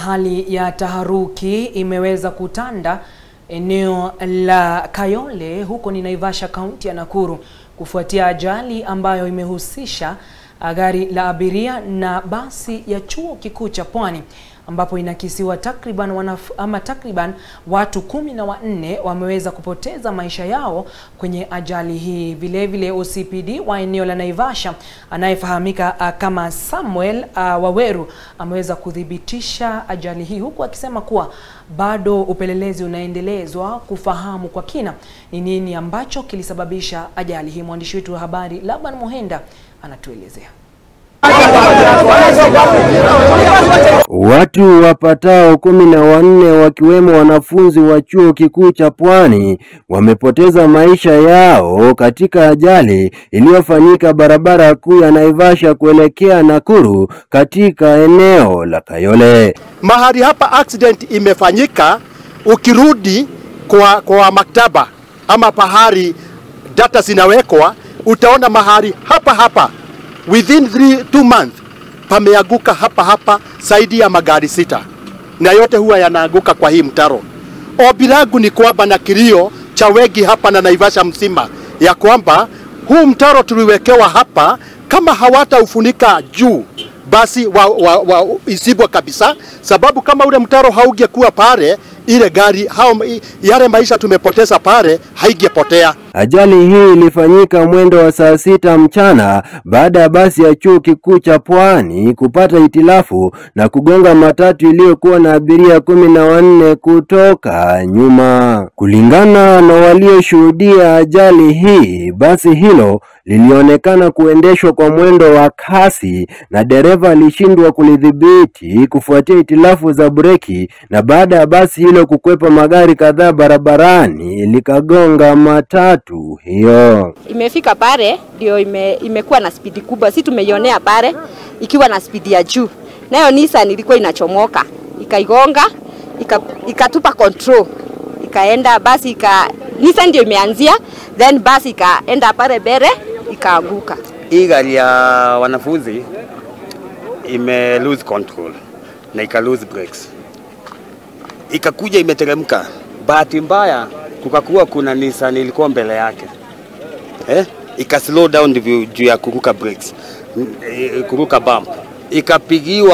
Hali ya taharuki imeweza kutanda eneo la Kayole huko ni Naivasha, kaunti ya Nakuru kufuatia ajali ambayo imehusisha gari la abiria na basi ya chuo kikuu cha Pwani ambapo inakisiwa takriban wanaf, ama takriban watu kumi na wanne wameweza kupoteza maisha yao kwenye ajali hii. Vile vile OCPD wa eneo la Naivasha anayefahamika uh, kama Samuel uh, Waweru ameweza kuthibitisha ajali hii huku akisema kuwa bado upelelezi unaendelezwa kufahamu kwa kina ni nini ambacho kilisababisha ajali hii. Mwandishi wetu wa habari Laban Mohenda anatuelezea. Watu wapatao kumi na wanne wakiwemo wanafunzi wa chuo kikuu cha Pwani wamepoteza maisha yao katika ajali iliyofanyika barabara kuu ya Naivasha kuelekea Nakuru katika eneo la Kayole. Mahali hapa accident imefanyika, ukirudi kwa, kwa maktaba ama pahali data zinawekwa, utaona mahali hapa hapa within three, two months pameanguka hapa hapa zaidi ya magari sita, na yote huwa yanaanguka kwa hii mtaro. Ombi langu ni kwamba na kilio cha wengi hapa na Naivasha mzima ya kwamba huu mtaro tuliwekewa hapa, kama hawataufunika juu basi wa, wa, wa, isibwa kabisa, sababu kama ule mtaro haungekuwa pale, ile gari hao, yale maisha tumepoteza pale haigepotea. Ajali hii ilifanyika mwendo wa saa sita mchana baada ya basi ya chuo kikuu cha Pwani kupata hitilafu na kugonga matatu iliyokuwa na abiria kumi na wanne kutoka nyuma. Kulingana na walioshuhudia ajali hii, basi hilo lilionekana kuendeshwa kwa mwendo wa kasi na dereva alishindwa kulidhibiti kufuatia hitilafu za breki, na baada ya basi hilo kukwepa magari kadhaa barabarani likagonga matatu hiyo. Imefika pale ndio ime, imekuwa na spidi kubwa, si tumeionea pale ikiwa na spidi ya juu, nayo Nissan ilikuwa inachomoka ikaigonga, ikatupa control ikaenda basi ika Nissan ndio imeanzia, then basi ikaenda pale mbele ikaanguka. Hii gari ya wanafunzi ime lose control na ika lose brakes, ikakuja imeteremka. Bahati mbaya kukakuwa kuna Nissan ilikuwa mbele yake eh? Ika slow down juu ya kuruka brakes, kuruka bump, ikapigiwa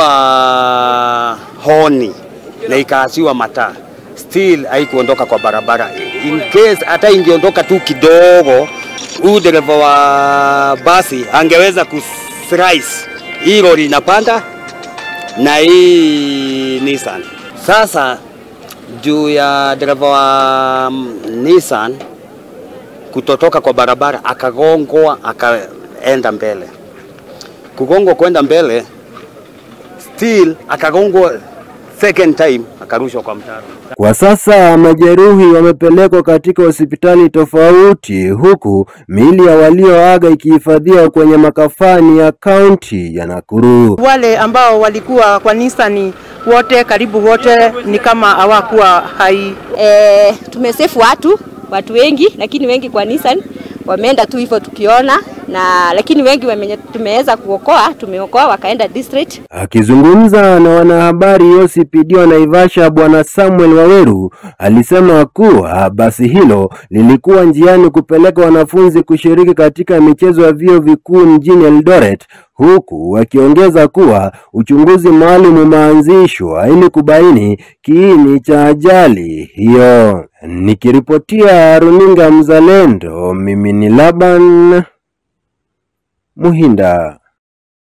honi na ikaasiwa mataa, still haikuondoka kwa barabara. In case hata ingeondoka tu kidogo, huyu dereva wa basi angeweza kuslice hii lori inapanda na hii Nissan. Sasa juu ya dereva wa Nissan kutotoka kwa barabara akagongwa, akaenda mbele. Kugongwa kwenda mbele, still akagongwa second time, akarushwa kwa mtaro. Kwa sasa majeruhi wamepelekwa katika hospitali tofauti, huku miili ya walioaga ikihifadhiwa kwenye makafani ya kaunti ya Nakuru. Wale ambao walikuwa kwa Nissan wote karibu wote ni kama hawakuwa hai. E, tumesefu watu watu wengi, lakini wengi kwa Nissan wameenda tu hivyo tukiona na lakini wengi wamenye, tumeweza kuokoa, tumeokoa wakaenda district. Akizungumza na wanahabari, OCPD wa Naivasha Bwana Samuel Waweru alisema kuwa basi hilo lilikuwa njiani kupeleka wanafunzi kushiriki katika michezo ya vyuo vikuu mjini Eldoret, huku wakiongeza kuwa uchunguzi maalum umeanzishwa ili kubaini kiini cha ajali hiyo. Nikiripotia runinga Mzalendo, mimi ni Laban Muhinda.